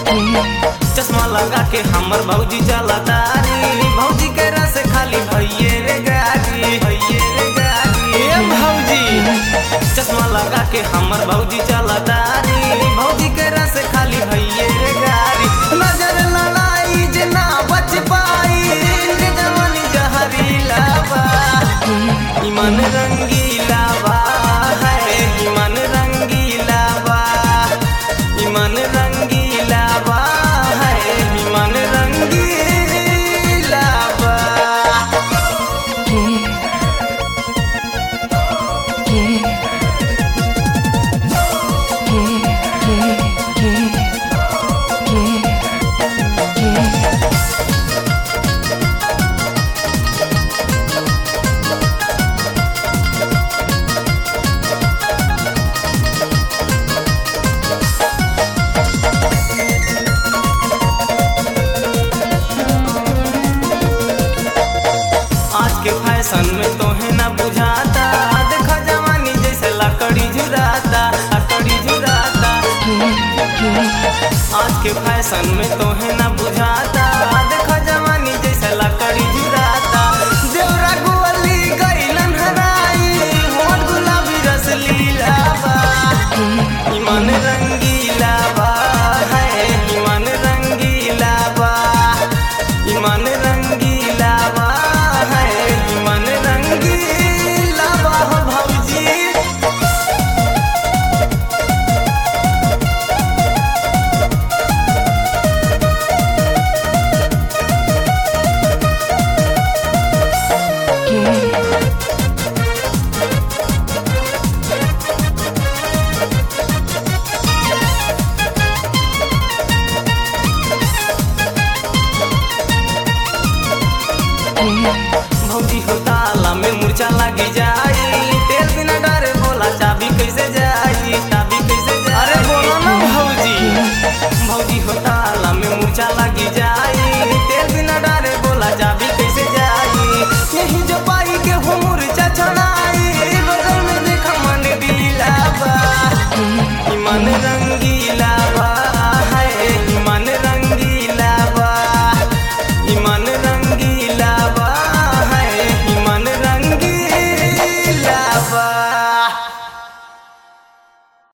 चश्मा लगा के हमर भौजी चला तारी भौजी के रस खाली भैये रे गाड़ी भैये रे गाड़ी ए भौजी चश्मा लगा के हमर भौजी चला तारी भौजी के रस खाली भैये रे गाड़ी नजर लड़ाई जे ना बच पाई इनके जवानी जहरीला बा ईमान रंगीला बा है ईमान रंगीला बा ईमान रंगीला बा है ईमान रंगीला बा आज के फैशन में तोहे ना बुझाता देखा जवानी जैसे लकड़ी झुराता लकड़ी झुराता आज के फैशन में तोहे ना बुझाता